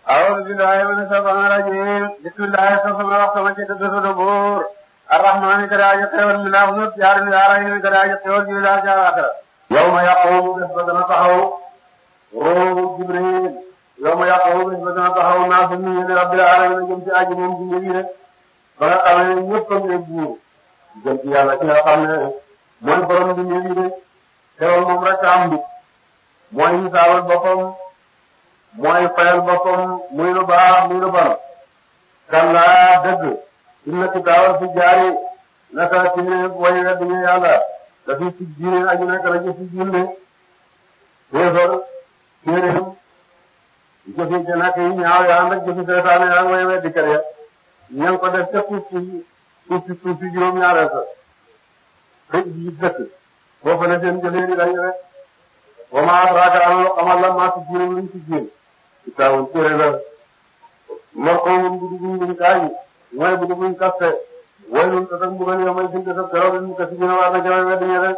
أعوذ بالله من الشيطان الرجيم بسم الله الرحمن الرحيم وجد الدبور الرحمن كراجة خير من الله جار من الرحيم كراجة خير من الله جار آخر يوم يقوم نسبتنا تحو روح جبريل يوم يقوم نسبتنا تحو الناس من رب العالمين جمت أجمهم جميلين ba nga xam ne ñëpp a ngi buur jëm ci yàlla ci nga xam ne mooy borom bi ñu de teewul moom rek am bi mooy hisaabal boppam mooy fayal boppam muy lu baax muy lu bon kallaa dëgg inna kitaabal fi jaari naka ci ne way wedd ñu yàlla dafi ci diine aju nekk la ci ci diine téefar téeréem jëfi ca nak yi ñaaw yaa ndak jëfi seetaane yaa way weddi kër ya ña ko def ca suuf si suuf si suuf si juróom-ñaareel sa xëy ji dëkk foofu la seen jëlee di dañu rek wa ma adraaka an lu xamal la maa si jiiram luñ si jiin kitaabun téere la marquumun bu dugg buñ kaay mooy bu dugg buñ kaste waylun te tak mbugal yow may sinte sa keroog ñu kasi gën a war na jawe weddi ñe rek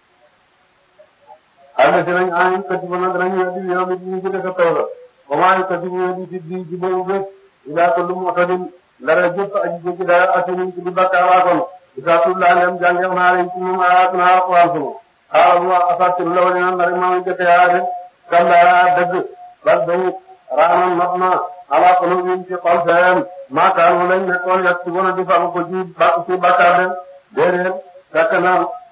àll si nañ ayin kasi ba nag danañu weddi yow mit ñu ci def taw la wa maa yu kasi bu weddi si di ci boobu bés ilaa kullu mu'tadin ndara jëpp aji jéggi dara asinin ci di bakkaar waa kon isa tullaa leen jàngeef naa leen ci moom ayaatuna alquran sunu xaaral mu wax asaatiru la wala ndari maa ngi jëkk yaa de kallaa dëgg bal day raanan not na ala qulubihim ci xol seen maa kaanu lañ nekkoon yàq ci bona di fàgg ko ci ba ci bakkaar de déedéet fekk na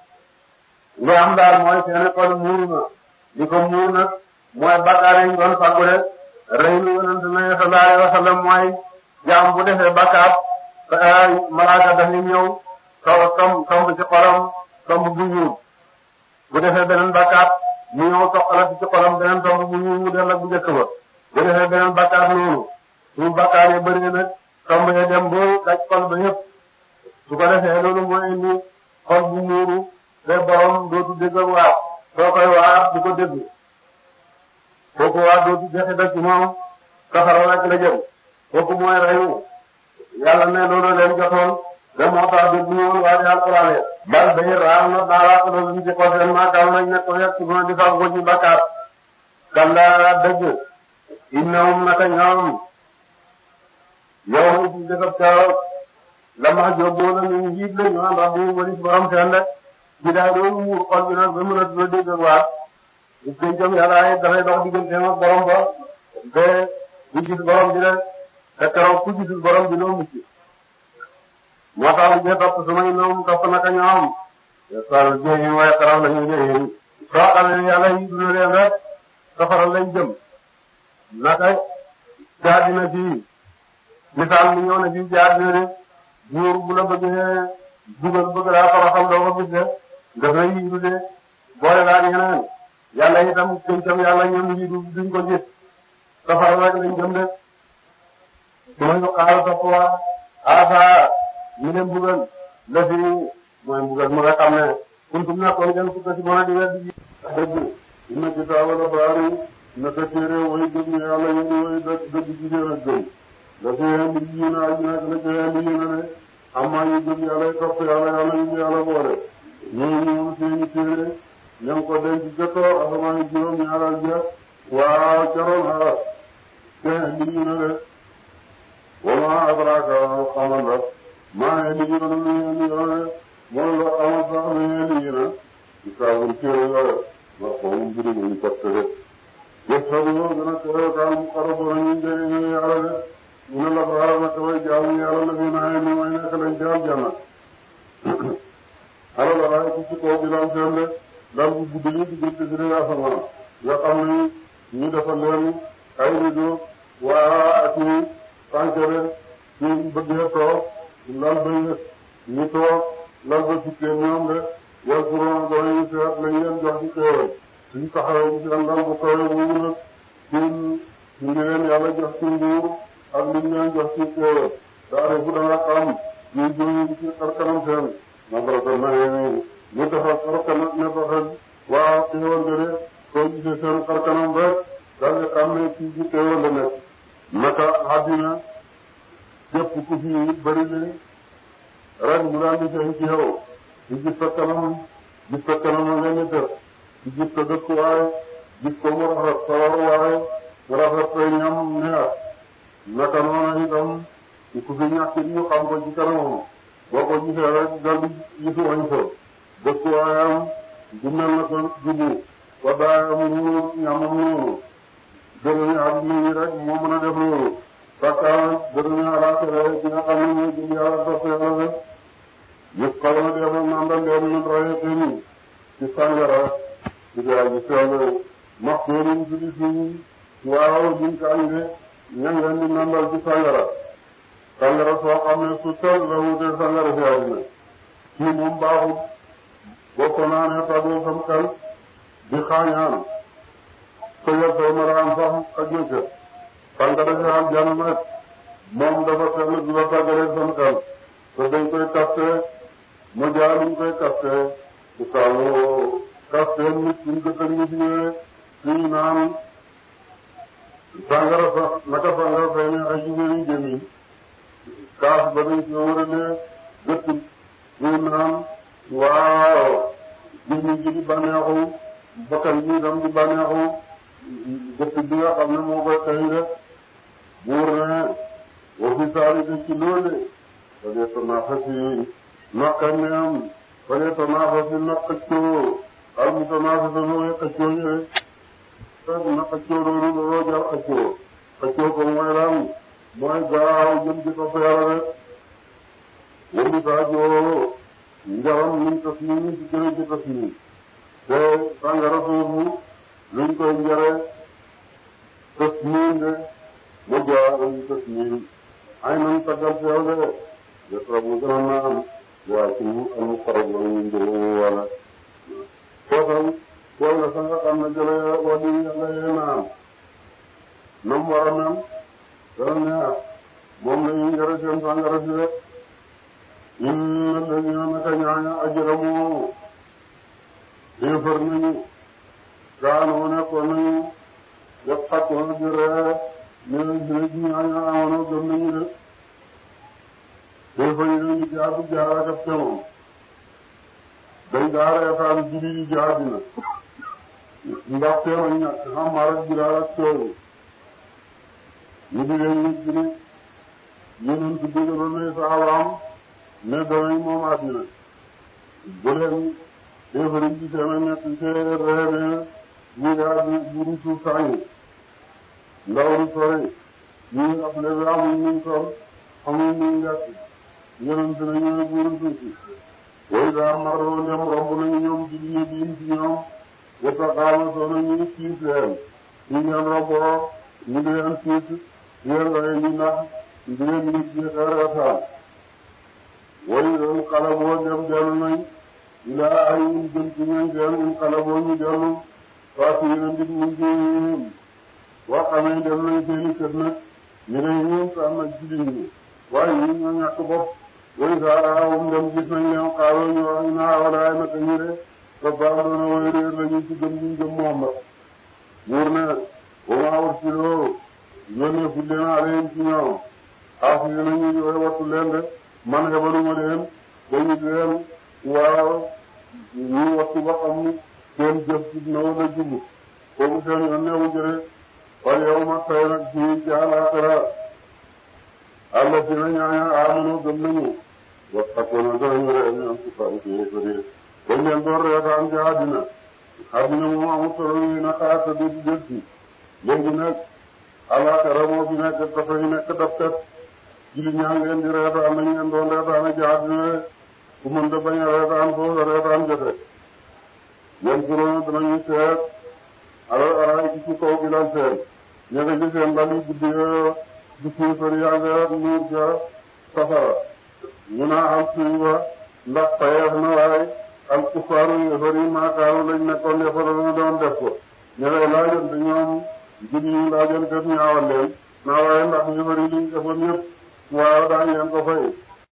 li am daal mooy seen xol muuru na li ko muur nag mooy bakkaar yi ñu doon fàggu de rëy lu yonent na sallallahu alayhi wa sallam mooy jaam bu defee bakkaar malaaka dañuy ñëw taw tomb tomb ci xolam tomb bu ñuul bu defee beneen bakkaar mu ñëw toqalati ci xolam beneen tomb bu ñuul mu dell ak bu njëkk ba bu defee beneen bakkaar noonu su bakkaar yi bëri nag tomb yi dem ba daj xol ba yëpp su ko defee loolu mooy indi xol bu muuru te borom dootu dégg ak waar soo koy waar du ko dégg kooku waar dootu dexe da ci moom safara rek la jëm kooku mooy reyu yàlla ne loolu leen jotoon de moo tax dégg ñu woon waa di alquran yi bal day raam na daala ko doon ci xol seen maakaam nañ ne ko yegg ci di fag ko ci bakkaar kalla dëgg innahum naka ñoom yow ma ci defab kaw la ma jógoo na ñu njiit la ñu naan rabbi walis borom seen de ci daay doon muur xol bi nag ba mën a dula dégg ak waa bu pencam yàlla ay dafay dox digganteem ak borom ba te bu gis borom bi de te keroog ku gisul borom bi loo mucc moo tax ñu topp sumay noom topp naka ñoom sal jéyi waaye xaraw lañu jéyi soo xamee yàlla yi duna leen rek safara lañ jëm naka jaadina fii misaal mi ñëw na fii jaadina de buur bu la bëggee dugal bëgg laa toroxal doo ko gis de daf lay yiidu de boole laa ñeneen yàlla itam këncam yàlla ñoom yiidu duñ ko gis safara rek lañ jëm de mooy ñu xaaral topp waa asa ñu leen bugal la fi mooy bugal mu nga xam ne kuntum nekkoon ngeen fukk ci mën a di weddi ji dëgg inna kitaabal abraari naka téere way gëm ñu yàlla ñu ngi way dëgg ci seen ak gëm la fi indi yi na aju nekk la ci indi yi na ne amaa ñu gëm yàlla topp yàlla yàlla ñu ngi yàlla boole ñooñu ñoom seeni téere ña ngi ko denc jëkkoo asamaan juróom ñaaral ja waa caroon xaras te indi yi na de wama adraka xamal la maa ngi liggéey ba nu mu ngi leen mooy loo xamal sax nu mu ngi leen di saabul téere yore ma ko mu mbiri mu ñu porte rek yëpp sax yoo gën a teew daal mu xaro bo nañu njëri ñu yàlla de mu ne la ko xaral na taway jaamu yàlla la fi naa ni may nekk lañ jaam janna ala la waaye ku ci kaw bi lam seen de dal bu gudd yi diggante si rek asamaan yoo xam ne ñu defal leen ay rido waa ak tànkere ñu bëggee toog lal ba yëg ñu toog lal ba sikkee ñoom de yal kuroon danañu seet lañ leen jox ci xéewal suñ taxawee ci seen lal bu kawe boobu nag suñ ñu ngi leen yàlla jox ci nguur ak liñ leen jox ci xéewal daare fu danga xam ñu jóoyu ci xarkanam seen nabarata naye ñu defal xarkanam ne ko xel waa xéewal ga de soo gisee seen xarkanam rek daal di xam ne ci ci xéewal la nekk naka àddina képp ku fi bëri li ren mu daal di feeñ ci yow di gis sa kanam gis sa kanam nga ni dër di gis sa dëkkuwaay gis ko mu rafet sa waruwaay mu rafet say ñam neex naka noonu itam ku fi ñàkk ñu xam ko ci kanamam boo ko gisee rek dal di gisu wañ ko dëkkuwaayam du mel na ko jubu waddaayam noonu ñamam noonu dërëmi àdduna yi rek moo mën a def loolu sakkaan dërëmi alaxira ci nga xam ne mooy jëm yàlla topp yàlla rek yëpp xaw na defa nandal leen min rayatini ci sàngara ci gaa ji sell max doonuñ ci di suñ waaw duñ kaañ de ña ngeen di nandal ci sàngara sàngara soo xam ne su sell la wutee sàngara si àddina kii moom baaxul bokk naa ne tagoo sam xel di xaañaan tëjal soo maraan sax ak ñëcca sàngara si àjjana nag moom dafa sell di la tàggalee sam xel te dañ koy kaste mu jaar luñ koy kaste bu tawoo kaste nit suñ ko tëj nit ñëwee suñu naan sàngara sax naka sàngara fay ne ay jigéen yu jëm yi kaas ba dañ ko wëralee gëtt suñu naan waaw jëmm ji di bànneexu bakkan bi itam di bànneexu gëtt bi nga xam ne moo koy xëy rek buur ne wa fi saari de ci loole fale tanafasi naqqa neam fale tanafasi na xëccoo al mutanafasa nooy xëccoo ñu rek na xëccoo loolu looloo jar xëccoo xëccoo ko mooy lan mooy gaaw jëm ci topp yàlla rek wëndi saajoo njaram luñ tas nii ci gën a ci tas nii te sàngara soosu luñ koy njare tas nii de mu jaar luñ tas nii ay nañ taggal ci yow de yasrab mu gën a naan waa ci al muqarrab la ñu njëre wala footam fooy na sa nga xam ne jële wali yàlla yee naan nam war a mel dana neex moom la ñuy njëre seen sàngara si rek inna alladina naka ñaaña ajramu déefar nañu gaanoo nekkoon nañu yëpp xattoona di ree ñene jine ji ñaaña amono gëm nañu de déefar yi nañu jaar bu jaar ak ab temoom dañ daa reetaan juli yi jaar dina ndax teema ñàkk xam maa rek jiraar ak coowu ñu di leen nit ji ne yonent bi dégaloon ne saxabaam ne danañ moom àddina bu leen déefari ci seen a nekk ci reene buuri àddina buuri suuf saa yi ndaw lu sore ñu ab lebe amuñ nuñ sol amuñ nuñ lekk yonent na ñooy buuri suuf si way daa maroo ndem romb nañu ñoom ci diine diin ci ñoom wata xaama soo na ñu siis leen ñu ngeen romboo ñu di leen siis yéen waaye ñu ndax di leen nit ñi xeereetaan way um xalaboo dem dellu nañ ilaa ay um jëm ci ñoom seen um xalaboo ñu dellu parce que yéen nit ñu ngi boo xamee dem nañ seeni kër nag ñu ne ñun sax nag ci ñi waaye ñun ñoo ñàkk bopp way saa um dem gis nañ leen xaaroo ñu wax naa walaay naka ñu de ba baax doona way réer lañu ci gëm ñu gëm Muhammad buur ne ba maa war ci loo yónnee fu leen aleen ci ñoom xaaf yi nañu way wattu leen de man xebaluma leen dañu leen waaw ñu wattu ba xam ni seen jëf ci na wala jubu kooku seen yoon newu jëre wal yow ma tay nag ci ci àllaaxira àlla si na ñaaña aamanu gëm nañu wax takkoona danañu ree ñu am ci fari ci yéefari dañ leen doon reetaan ci àddina àddina moom amul solo yi na xaar te du jël ci léegi nag àllaaxira moo fi nekk dafay nekk daf tet jili ñaa ngeen di reetaan nañ leen doon reetaan ci àddina ku mën da bañ a reetaan foofu reetaan jote yan suroona danañu seet alal araay ci ci kaw gi lan seen ña nga ci seen lal yi guddi di siifar yaa nga nuur ca safara ñu naa am suy ba ndax payeef na waaye al kufaaru yéefar yi maakaaru lañ nekkoon defar na doon def ko ña ngay laajoon te ñoom julli ñu laajoon kat ñaawal leen naa waaye ndax yéefar yi liñ defoon yëpp waaw daañ leen ko fay